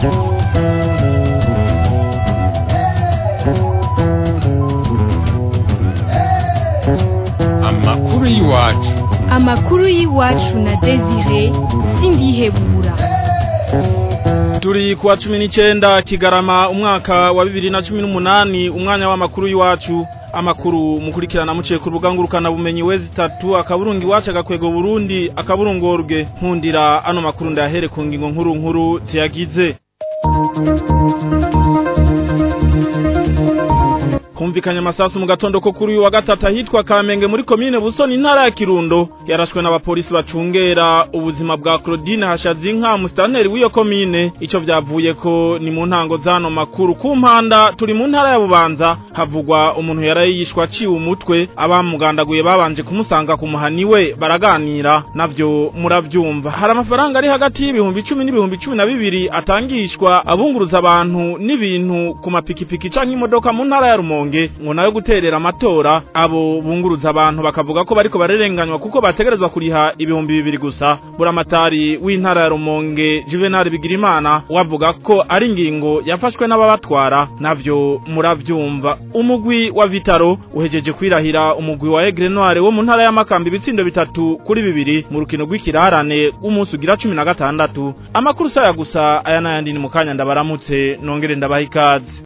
amakuru y'iwacu amakuru y'iwacu na desire sindihebura turi kuwa cumi n'icyenda kigarama umwaka wa bibiri na cumi n'umunani umwanya w'amakuru y'iwacu amakuru mukurikirana muciye ku rubuga ngurukanabumenyi we zitatu akaburungu iwacu agakwego burundi akaburungorwe nkundira ano makuru ndahere ku ngingo nkuru nkuru ziyagize humvikanye amasasu mu gatondo ko kuri uyu wa gatatu ahitwa Kamenge muri komine Busoni intara ya Kirundo yarashwe n'abapolisi bacungera ubuzima bwa Claudine Hashazinka mustanteri w'iyo komine ico vyavuye ko ni mu ntango zano makuru ku mpanda turi mu ntara ya Bubanza havugwa umuntu yarayishwa aciwe umutwe abamugandaguye babanje kumusanga ku muhani we baraganira navyo muravyumva hari amafaranga ari hagati y'ibihumbi icumi n'ibihumbi cumi na bibiri atangishwa abunguruza abantu n'ibintu ku mapikipiki canke imodoka mu ntara ya Rumonge ngo nayo guterera amatora abo bunguruza abantu bakavuga ko bariko barerenganywa kuko bategerezwa kuriha ibihumbi bibiri gusa buramatari w'intara ya Rumonge Juvenal Bigirimana wavuga ko ari ingingo yafashwe n'ababatwara navyo muravyumva umugwi wa Vitaro uhejeje kwirahira umugwi wa Aigle Noire wo mu ntara ya Makamba ibitsindo bitatu kuri bibiri mu rukino rw'ikirarane umunsi ugira 16 amakuru saya gusa aya nayandi ni mukanya ndabaramutse nongere ndabaha ikaze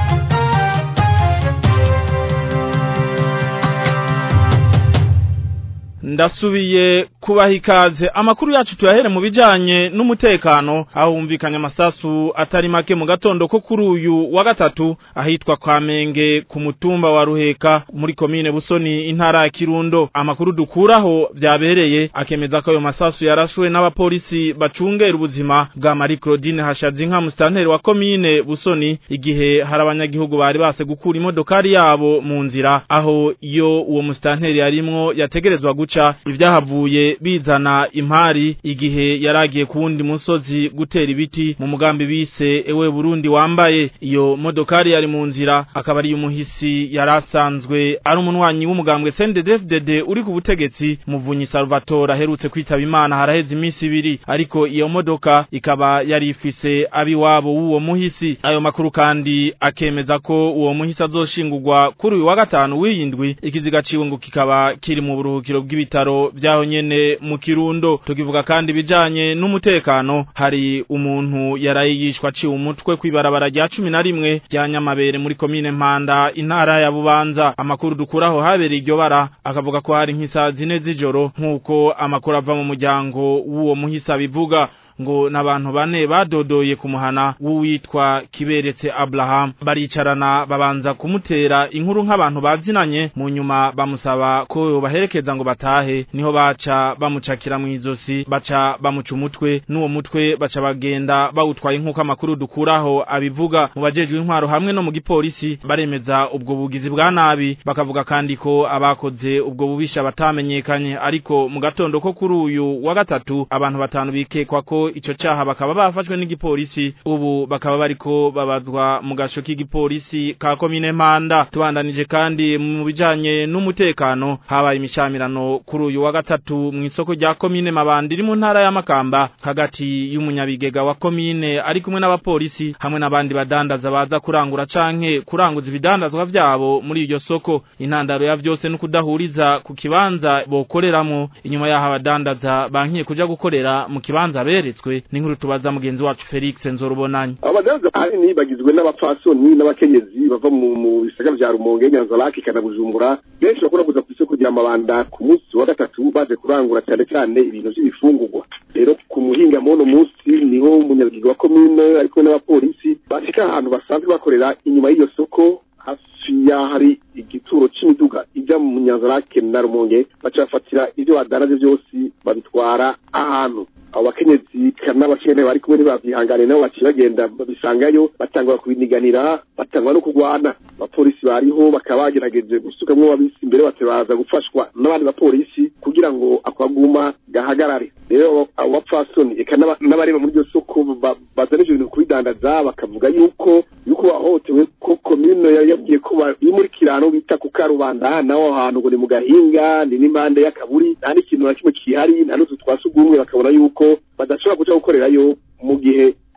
ndasubiye kubaha ikaze amakuru yacu tuyahere mu bijanye n'umutekano aho humvikanye amasasu atari make mu gatondo ko kuri uyu wa gatatu ahitwa Kamenge ku mutumba wa Ruheka muri komine Busoni intara ya Kirundo amakuru dukuraho vyabereye akemeza ko ayo masasu yarashwe n'abapolisi bacungera ubuzima bwa Marie Claudine Hashazinka mustanteri wa komine Busoni igihe hari abanyagihugu bari base gukura imodokari yabo mu nzira aho iyo uwo mustanteri yarimwo yategerezwa guca ivyahavuye bizana impari igihe yaragiye ku wundi musozi gutera ibiti mu mugambi bise ewe Burundi wambaye iyo modokari yari mu nzira akaba ari umuhisi yarasanzwe ari umunwanyi w'umugambwe CNDD-FDD uri ku butegetsi muvunyi Salvatore aherutse kwitaba Imana haraheze iminsi ibiri ariko iyo modoka ikaba yari ifise abiwabo w'uwo muhisi ayo makuru kandi akemeza ko uwo muhisi azoshingurwa kuri uyu wa gatanu w'iyindwi ikiziga ciwe ngo kikaba kiri mu buruhukiro bw'ibitaro vyaho nyene mu Kirundo tukivuga kandi bijanye n'umutekano hari umuntu yarayishwa aciwe umutwe kwibarabara rya 11 rya Nyamabere muri komine Mpanda intara ya Bubanza amakuru dukuraho habereye iryo bara akavuga ko hari nk'isaha zine z'ijoro nk'uko amakuru ava mu muryango w'uwo muhisa bivuga ngo n'abantu bane badodoye ku muhana w'uwitwa kiberetse Abraham baricarana babanza kumutera inkuru nk'abantu bazinanye mu nyuma bamusaba ko baherekeza ngo batahe niho baca bamucakira mu izosi baca bamuca umutwe n'uwo mutwe baca bagenda bawutwaye nk'uko amakuru dukuraho abivuga mu bajejwe intwaro hamwe no mu gipolisi baremeza ubwo bugizi bwa nabi bakavuga kandi ko abakoze ubwo bubisha batamenyekanye ariko mu gatondo ko kuri uyu wa gatatu abantu batanu bikekwa ko ico caha bakaba bafashwe n'igipolisi ubu bakaba bariko babazwa mu gasho k'igipolisi ka komine Mpanda tubandanije kandi mu bijanye n'umutekano habaye imishamirano kuri uyu wa gatatu mu isoko rya komine Mabandi iri mu ntara ya Makamba hagati y'umunyabigega wa komine ari kumwe n'abapolisi hamwe n'abandi badandaza baza kurangura canke kuranguza ibidandazwa vyabo muri iryo soko intandaro ya vyose no kudahuriza ku kibanza bokoreramo inyuma yaho abadandaza bankiye kuja gukorera mu kibanza beretswe n'inkuru tubaza mugenzi wacu Felix Nzorubonanye abadandaza ahanini bagizwe n'abapfasoni n'abakenyezi bava mu mu bisagara vya Rumonge Nyanzarake kana Bujumbura benshi bakora kuza ku isoko rya Mabanda ku munsi wa gatatu baje kurangura cyane cyane ibintu by'ibifungurwa rero ku muhinga mono munsi niho umunyabigega wa komine ariko n'abapolisi bashika ahantu basanzwe bakorera inyuma y'iyo soko hafi ya hari igituro c'imiduga ija mu Nyanzarake na Rumonge baca bafatira ivyo badaraje byose babitwara ahantu abo bakenyezi n'abakene bari kumwe ntibavyihangane nabo baciye bagenda babisangayo batangura kubiniganira batangwa no kurwana abapolisi bariho bakaba bagerageje gusukamwo abisi imbere bate baza gufashwa n'abandi bapolisi kugira ngo akwaguma gahagarare rero abo bapfasoni eka n'abareba muri iryo soko bazana ivyo bintu kubidandaza bakavuga yuko yuko bahohotewe ko komine yabwiye ko muri kirano bita ku karubanda naho hantu ngo ni mu gahinga ni n'impande y'akaburi nta n'ikintu na kimwe kihari nta n'utu twasugumwe bakabona yuko badashobora kuja gukorerayo mu gihe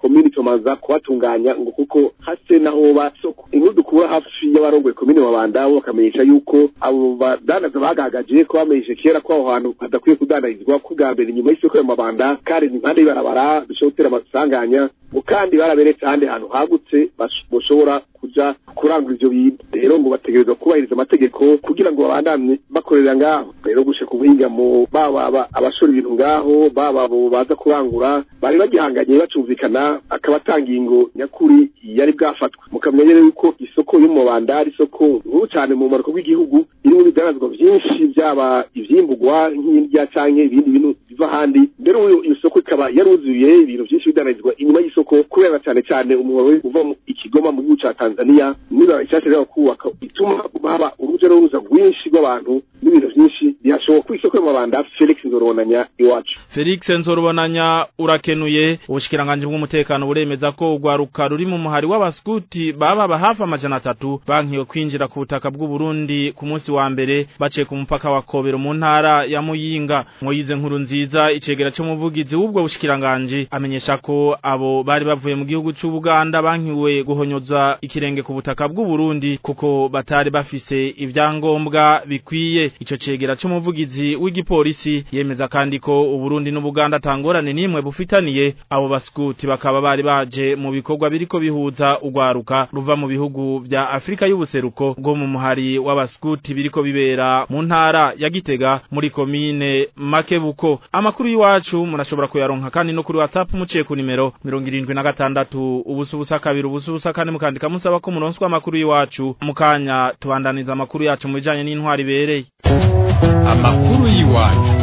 komini tumanza kubatunganya ngo kuko hase naho basoko inkuru dukura hafi y'abarongoye komini mabanda bo bakamenyesha yuko abo badandaza bagagaje ko bamenyeshe kera ko aho hantu hadakwiye kudandarizwa ko bwa mbere inyuma y'isoko ya mabanda kandi ni impande y'ibarabara bishobora gutera amasanganya ngo kandi baraberetse ahandi hantu hagutse bashobora kuja kurangura ivyo bintu rero ngo bategerezwa kubahiriza amategeko kugira ngo babandanye bakorera ngaho rero gushika ubuhinga mu baba abashora ibintu ngaho baba abo baza kurangura bari bagihanganye bacumvikana akaba atanga ingo nyakuri yari bwafatwa mukamenya rero yuko isoko yo mu Rwanda ari isoko nkuru cyane mu maruko bw'igihugu irimo ibidanazwa byinshi byaba ivyimburwa nk'indya canke ibindi bintu biva ahandi mbere iyo soko ikaba yaruzuye ibintu byinshi bidanazwa inyuma y'isoko kubera cyane cyane umuhoro uva mu ikigoma mu gihugu ca Tanzania niba icyasha rero kubaka ituma haba uruja n'uruza rwinshi rw'abantu n'ibintu byinshi bihashoboka ku isoko y'amabanda Felix Nzorobonanya iwacu Felix Nzorobonanya urakenuye ubushikiranganje bw'umutekano buremeza ko urwaruka ruri mu muhari w'abaskuti baba hafi amajana atatu bankiwe kwinjira ku butaka bw'u Burundi ku munsi wa mbere baciye ku mupaka wa Kobero mu ntara ya Muyinga Moyize nkuru nziza icegera cy'umuvugizi w'ubwo bushikiranganje amenyesha ko abo bari bavuye mu gihugu cy'u Buganda bankiwe guhonyoza ikirenge ku butaka bw'u Burundi kuko batari bafise ivyangombwa bikwiye ico cegera c'umuvugizi w'igipolisi yemeza kandi ko Uburundi n'Ubuganda tangorane nimwe bufitaniye abo baskuti bakaba bari baje mu bikorwa biriko bihuza ugwaruka ruva mu bihugu vya Afrika y'ubuseruko bwo mu muhari w'abaskuti biriko bibera mu ntara ya Gitega muri komine Makebuko amakuru y'iwacu murashobora kuyaronka kandi no kuri WhatsApp muciye ku nimero 76 ubusu busa kabiri ubusu busa kane mukandika musaba ko muronswa amakuru y'iwacu mukanya tubandaniza amakuru yacu mu bijanye n'intwari bereye amakuru y'iwacu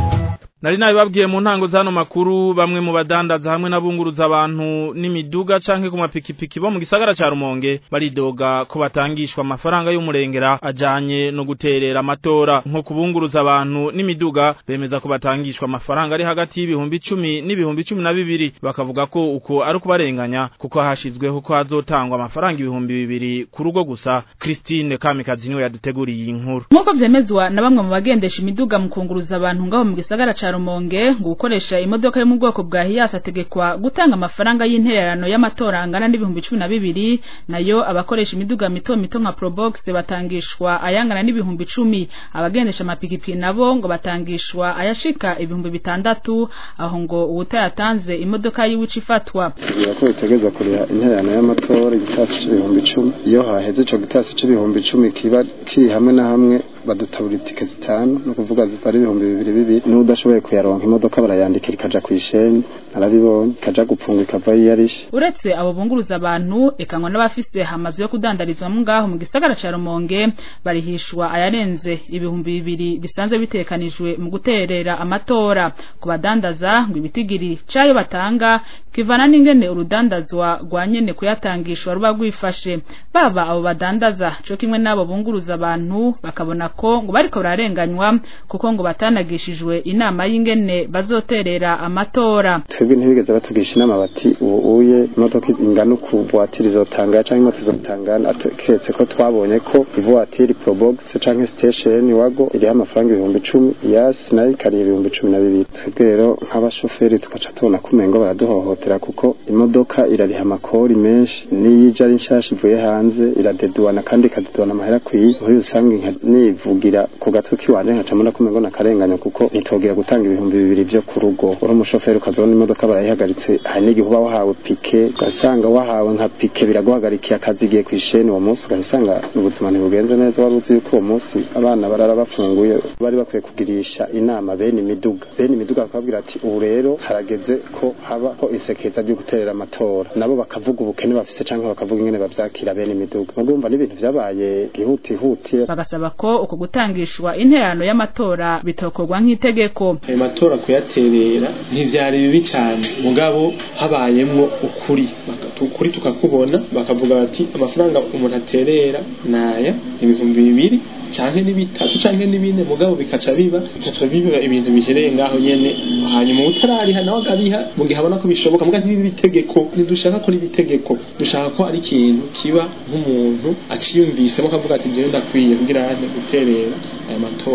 Nari nabibabwiye mu ntango zano makuru bamwe mu badandaza hamwe nabunguruza abantu n'imiduga canke ku mapikipiki bo mu gisagara ca Rumonge baridoga ko batangishwa amafaranga y'umurengera ajanye no guterera amatora nko kubunguruza abantu n'imiduga bemeza ko batangishwa amafaranga ari hagati y'ibihumbi 10 n'ibihumbi 12 bakavuga ko uko ari kubarenganya kuko hashizweho ko hazotangwa amafaranga ibihumbi bibiri ku rugo gusa Christine Kamikazi niwe yaduteguriye iyi nkuru Nkuko vyemezwa na bamwe mu bagendesha imiduga mu kunguruza abantu ngaho mu gisagara ca Rumonge ngo gukoresha imodoka yo mu bwoko bwa Hiace ategekwa gutanga amafaranga y'intererano y'amatora angana n'ibihumbi 12 nayo abakoresha imiduga mito mito nka Probox batangishwa ayangana n'ibihumbi 10 abagendesha amapikipiki nabo ngo batangishwa ayashika ibihumbi bitandatu aho ngo ubutayatanze imodoka yiwica ifatwa bivuga ko bitegerezwa kuriha intererano y'amatora igitasi c'ibihumbi icumi iyo haheze ico gitasi c'ibihumbi icumi kiba kiri hamwe na hamwe badutabura itike zitanu no kuvuga zipara ibihumbi bibiri bibiri n'udashoboye kuyaronka imodoka barayandikira ikaja kw'isheni narabibonye ikaja gupfungwa ikava yiyarishe uretse abo bunguruza abantu ekanywa n'abafise amazu yo kudandarizwamo ngaho mu gisagara ca Rumonge barihishwa ayarenze ibihumbi bibiri bisanzwe bitekanijwe mu guterera amatora ku badandaza ngo ibitigiri cayo batanga kivana n'ingene urudandazwa rwa nyene kuyatangishwa ruba rwifashe baba abo badandaza co kimwe n'abo bunguruza abantu bakabona ko ngo bariko bararenganywa kuko ngo batanagishijwe inama y'ingene bazoterera amatora twebwe ntibigeze batugisha inama bati ubu uye imodoka ingana uku voiture izotanga canke imoto izotanga keretse ko twabonye ko ivoiture probox canke station wago iriho amafaranga ibihumbi icumi yasi nayo ikariha ibihumbi cumi na bibiri twebwe rero nk'abashoferi tugaca tubona ko umengo baraduhohotera kuko imodoka irariha amakori menshi n'iyo ije ari nshasha ivuye hanze iradeduana kandi ikadeduana amahera akwiye muri rusange nivugira ku gatwe kiwanje nkaca mbona ko umengo nakarenganya kuko nitogira gutanga ibihumbi bibiri vyo ku rugo uri umushoferi ukazona imodoka barayihagaritse hari n'igihe uba wahawe pike ugasanga wahawe nka pike biraguhagarikiye akazi igiye kw'isheni uwo munsi ugasanga ubuzima ntibugenze neza wari uzi yuko uwo munsi abana barara bafunguye bari bakwiye kugirisha inama bene imiduga bene imiduga bakababwira ati ubu rero harageze ko habaho isekeza ryo guterera amatora nabo bakavuga ubukene bafise canke bakavuga ingene bavyakira bene imiduga mugumva n'ibintu vyabaye gihutihuti bagasaba ko uko gutangishwa interano y'amatora bitokorwa nk'itegeko ayo matora kuyaterera ntivyari bibi cane mugabo habayemwo ukuri ukuri tukakubona bakavuga bati amafaranga umuntu aterera naya ibihumbi bibiri canke ni bitatu canke ni bine mugabo bikaca biba bikaca biba ibintu bihereye ngaho nyene hanyuma utarariha nawe agabiha mu gihe abona ko bishoboka muga ntibibe itegeko ntidushaka ko riba itegeko dushaka ko ari ikintu kiba nk'umuntu aciyumvisemo akavuga ati jewe ndakwiye kugira ane guterera aya matora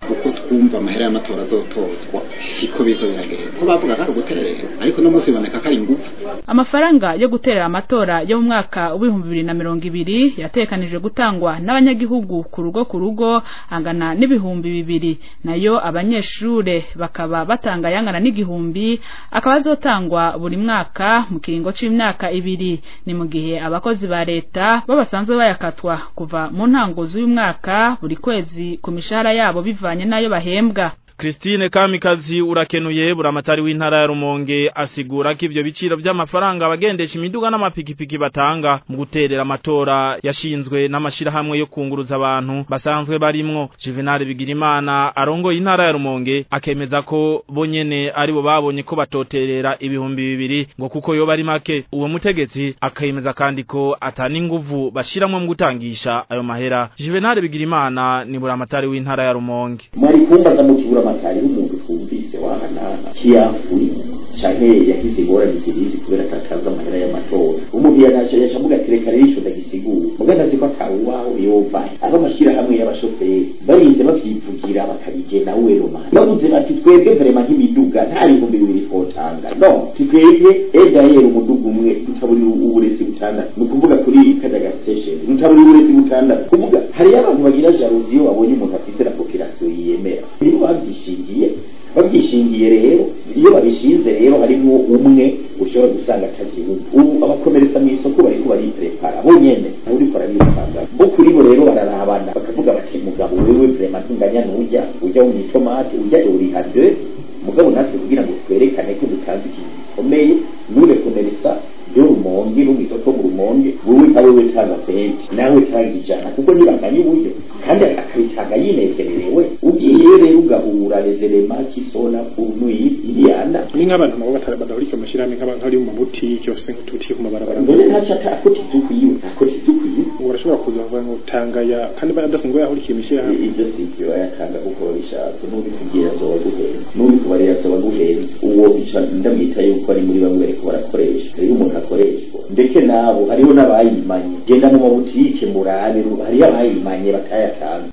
uko twumva amahera y'amatora azotozwa siko biriko biragenda ko bavuga ko ari uguterera ariko no munsi biboneka ko ari ingufu amafaranga yo guterera amatora yo mu mwaka w'ibihumbi bibiri na mirongo ibiri yatekanijwe gutangwa n'abanyagihugu ku rugo ku rugo angana n'ibihumbi bibiri nayo abanyeshure bakaba batanga yangana n'igihumbi akaba azotangwa buri mwaka mu kiringo c'imyaka ibiri ni mu gihe abakozi ba leta bo basanzwe bayakatwa kuva mu ntango z'uyu mwaka buri kwezi ku mishahara yabo bivanye n'ayo bahembwa Christine Kamikazi urakenuye buramatari w'intara ya Rumonge asigura ko ivyo biciro vy'amafaranga abagendesha imiduga n'amapikipiki batanga mu guterera amatora yashinzwe n'amashirahamwe yo kunguruza abantu basanzwe barimwo Juvenal Bigirimana arongoye intara ya Rumonge akemeza ko bonyene aribo babonye ko batoterera ibihumbi bibiri ngo kuko yo bari make uwo mutegetsi akemeza kandi ko atani nguvu bashiramwe mu gutangisha ayo mahera Juvenal Bigirimana ni buramatari w'intara ya Rumonge mwari kumbaza mu kibura amatari y'umuntu twumvise wahanana kiyafuri canke yagize ingorane zirizi kubera atakaza amahera y'amatora umuntu yanaca yaca avuga ati reka rero ico ndagisigura muga ndazi ko atawe uwaho yovahe aba amashirahamwe y'abashoferi barinze bavyivugira bakabigena weroma bavuze bati twebwe vrema nk'imiduga nta bihumbi bibiri twotanga no twebwe edayeri umuduga umwe dutaburiye uburezi butandatu ni ukuvuga kuri kadaga station dutaburiye uburezi butandatu kuvuga hariyo abantu bagira jalousie iyo babonye umuntu afise la population yiyemera nibo bavyishingiye babyishingiye rero iyo babishinze rero harimo umwe ushobora gusanga atagihugu ubu abakomeresa mu isoko bariko bariprepara bonyene nawe uriko arabipanga bo kuri bo rero bararabana bakavuga bati mugabo wewe vrema ntunganya nujya ujya mu itomate ujya uriha de mugabo natwe kugira ngo twerekane ko dutanze ikintu gikomeye nure komeresa yo rumonge no mwisoko mu rumonge wowe nka wewe tanga penti nawe tanga ijana kuko nibanganye uburyo kandi akabitanga yinezererewe ugiye rero ugahura rezerema kisona punu iriyana ni nk'abantu nabo badahurika amashirahamwe nk'abari mu mabutike bafise nk'utubutike ku mabarabara none ntaca akota isuku yiwe akota isuku yiwe ubu barashobora kuza bavuga ngo tanga ya kandi badasanzwe yahurikiye imishirahamwe ibyo si ibyo bayatanga kuko babishatse n'ubikubwira azoba guhenze n'ubikubarira azoba guhenze uwo bica ndamwita yuko ari muri bamwe bariko barakoresha rero umuntu akoreshwa ndetse nabo hariho n'abayimanye genda mu mabutike murabe hariyo abayimanye batayatanze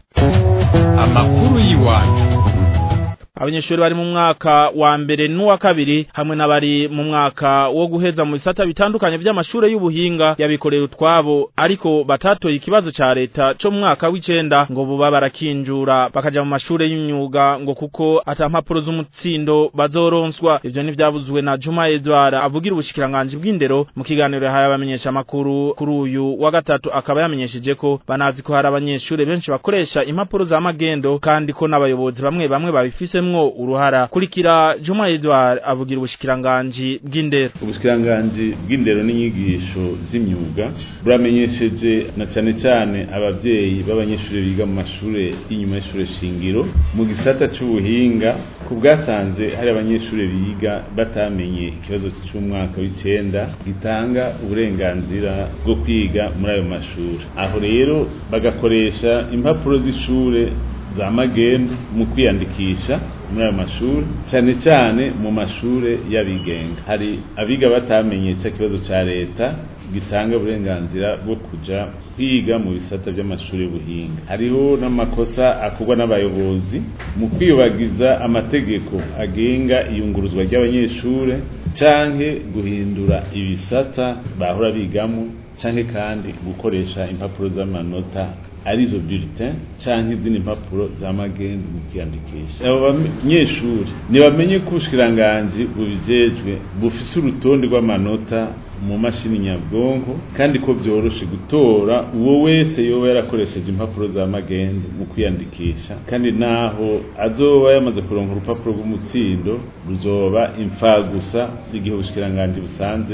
amakuru y'iwacu abanyeshuri bari mu mwaka wa mbere n'uwa kabiri hamwe n'abari mu mwaka wo guheza mu bisata bitandukanye by'amashuri y'ubuhinga yabikorera utwabo ariko batatoye ikibazo ca leta co mu mwaka w'icenda ngo buba barakinjura bakaja mu mashuri y'imyuga ngo kuko ata mpapuro z'umutsindo bazoronswa ivyo ntivyavuzwe na Juma Edward avugira ubushikiranganje bw'indero mu kiganiro yahaye abamenyesha amakuru kuri uyu wa gatatu akaba yamenyesheje ko banazi ko hari abanyeshuri benshi bakoresha impapuro za magendo kandi ko n'abayobozi bamwe bamwe babifisemo mwo uruhara kurikira Juma Edward avugira ubushikiranganje bw'indero ubushikiranganje bw'indero n'inyigisho z'imyuga buramenyesheje na cyane cyane abavyeyi b'abanyeshuri biga mu mashure y'inyuma y'ishure shingiro mu gisata c'ubuhinga ku bwasanze hari abanyeshuri biga batamenye ikibazo c'umwaka w'icenda gitanga uburenganzira bwo kwiga muri ayo mashuri aho rero bagakoresha impapuro z'ishure za magendo mu kwiyandikisha muri ayo mashuri cyane cyane mu mashure y'abigenga hari abiga batamenye cya kibazo ca leta gitanga uburenganzira bwo kuja kwiga mu bisata by'amashuri y'ubuhinga hariho n'amakosa akorwa n'abayobozi mu kwiyubagiza amategeko agenga iyunguruzwa ry'abanyeshure canke guhindura ibisata bahora bigamo canke kandi gukoresha impapuro z'amanota arizo bulletin canke izindi mpapuro za magendu mu kwiyandikisha abo banyeshuri ntibamenye ko ubushikiranganji bubijejwe bufise urutonde rw'amanota mu mashini nyabwonko kandi ko byoroshe gutora uwo wese yoba yarakoresheje impapuro za magendu mu kwiyandikisha kandi naho azoba yamaze kuronka urupapuro rw'umutsindo ruzoba imfagusa igihe ubushikiranganji busanze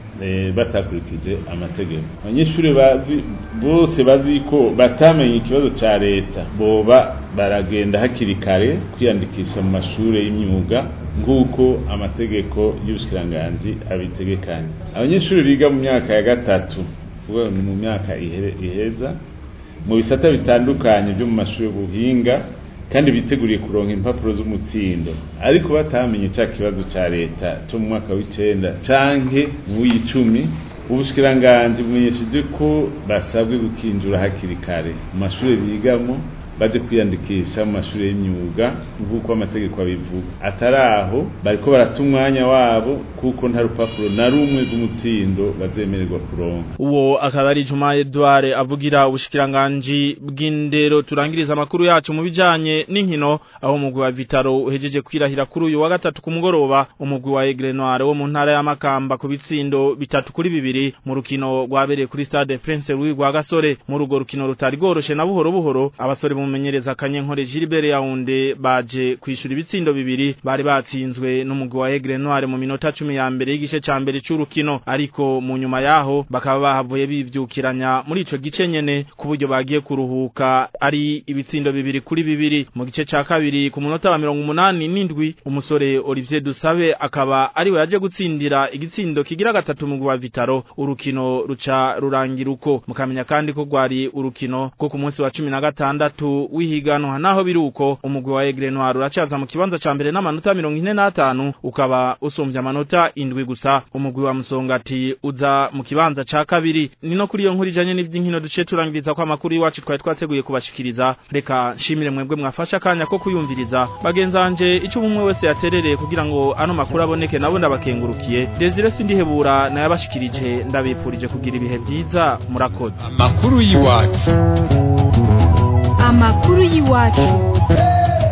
batakurikije amategeko abanyeshuri bazi bose bazi ko batamenye ikibazo ca leta boba baragenda hakiri kare kwiyandikisha mu mashuri y'imyuga nk'uko amategeko y'ubushikiranganji abitegekanya abanyeshuri biga mu myaka ya gatatu ni mu myaka iheza mu bisata bitandukanye byo mu mashuri y'ubuhinga kandi biteguriye kuronka impapuro z'umutsindo ariko batamenye cya kibazo cya leta cyo mu mwaka w'icenda canke mu w'icumi ubushikiranganje bumenyesheje ko basabwe gukinjura hakiri kare mu mashuri bigamo baje kwiyandikisha mu mashuri y'imyuga nk'uko amategeko abivuga atari aho bariko barata umwanya wabo kuko nta rupapuro na rumwe rw'umutsindo bazemererwa kuronka uwo akaba ari Juma Edouard avugira ubushikiranganji bw'indero turangiriza amakuru yacu mu bijanye n'inkino aho umugwi wa Vitaro uhejeje kwirahira kuri uyu wa gatatu ku mugoroba umugwi wa Aigle Noir wo mu ntara ya Makamba ku bitsindo bitatu kuri bibiri mu rukino rwabereye kuri Stade Prince Louis rwa Gasore mu rugo rukino rutari goroshe na buhoro buhoro abasore mumenyereza Kanyenkore Gilbert Yaounde baje kwishura ibitsindo bibiri bari batsinzwe n'umugwi wa Aigle Noir mu minota 10 ya mbere y'igice ca mbere c'urukino ariko mu nyuma yaho bakaba bahavuye bivyukiranya muri ico gice nyene ku buryo bagiye kuruhuka ari ibitsindo bibiri kuri bibiri mu gice ca kabiri ku munota wa 87 umusore Olivier Dusabe akaba ari we yaje gutsindira igitsindo kigira gatatu mu wa Vitaro urukino ruca rurangira uko mukamenya kandi ko gwari urukino ko ku munsi wa 16 w'ihiganwa naho biruko umugwi wa Aigle Noir uracaza mu kibanza ca mbere n'amanota 45 ukaba usumbye amanota indwi gusa umugwi wa Musongati uza mu kibanza ca kabiri ni no kuri iyo nkuru ijanye n'ivy'inkino duce turangiriza kwa makuru iwacu twari twateguye kubashikiriza reka nshimire mwebwe mwafasha akanya ko kuyumviriza bagenzanje ico umwe wese yaterereye kugira ngo ano makuru aboneke nabo ndabakengurukiye Desire sindihebura nayabashikirije ndabipfurije kugira ibihe byiza murakoze amakuru y'iwacu amakuru y'iwacu